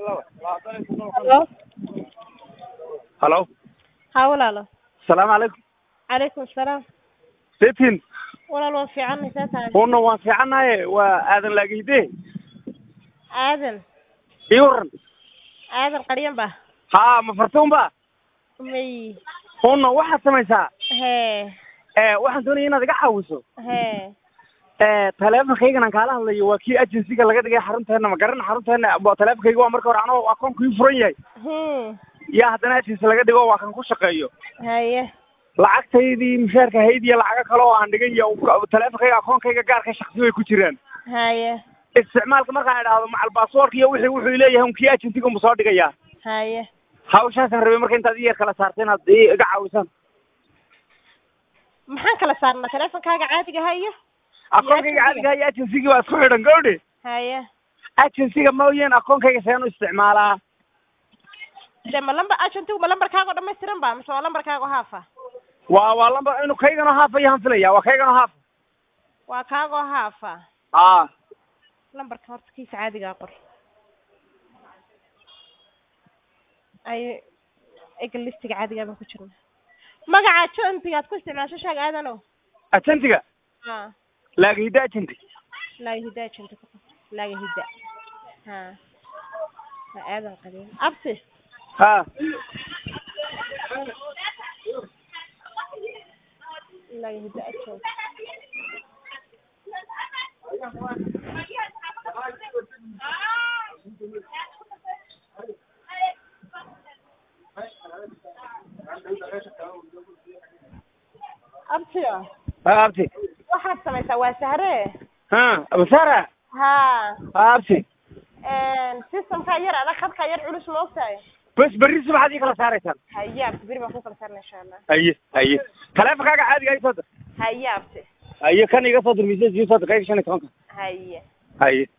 Halo. halo Haa walaalo. salaamu calaykum Calaykum asalaam. setin Walaal waan fiicanay saa tahay. una waan fiicannaye waa aadan laagihide Aadan. ii waran Aadan qaryan ba. haa ma fartuun ba May. una waxaad samaysaa Hee. ee waxaan doonaya inaad iga caawiso Hee. ee taleefonkaygan aan kaala hadlayo waa kii agensiga laga dhigay xarunteena ma garana xarunteena waa taleefonkayga waa marka hore anoo akoonku ii furan yahay Hmm. yaa haddana agency laga dhigo waa kan ku shaqeeyo Haye. lacagtaydii mushaarka hayd iyo lacago kale oo aan dhigay iyo taleefonkayga akoonkayga gaarka shaksi way ku jiraan Haye. isticmaalka markaan idhaahdo macal baasboorka iyo wixii wuxuu leeyahay un kii agensiga ma soo dhigayaa Haye. hawshaasaan rabay marka intaad ii yar kala saarta inaad i- iga caawisaan Maxaan kala saarnaa teleefonkaaga caadiga ha iyo? akoonkayga caadiga iyo agensigii waa isku xidhan gawdhe Haye. agensiga mooyeen akoonkayga seen u isticmaalaa De ma lambar ajantigu ma lambarkaaga oo dhammaystiran ba mise waa lambarkaaga oo haafa? waa waa lamba inu kayganoo haafa ayaan filaya waa kayganoo haafa Waa kaaga oo haafa. aa lambarka horta kiisa caadigaa qor. Ay egal listiga caadigaa baan ku jirna. Magaca ajantiga aad ku isticmaasho sheeg aadanow. agentiga Haa. laagahida agenti laaga hida ajanta ku qor. laaga hida. Haa. Waa aadan qadiim. Absi. ha laaga hida ajanta. Absi. ha abti waxaad samaysaa waa sahre ha abasara haa ha abti systemkaa yar adag khadkaa yar culus ma ogtahay bes berri subaxaad ii kala saaraysaan haye abti beri baan ku kala saarna insha allah haye haye taleefonkaaga caadiga ii soo dir haye abti haye kan iga soo dir miisas ii soo dir kayga shan iyo tobanka haye haye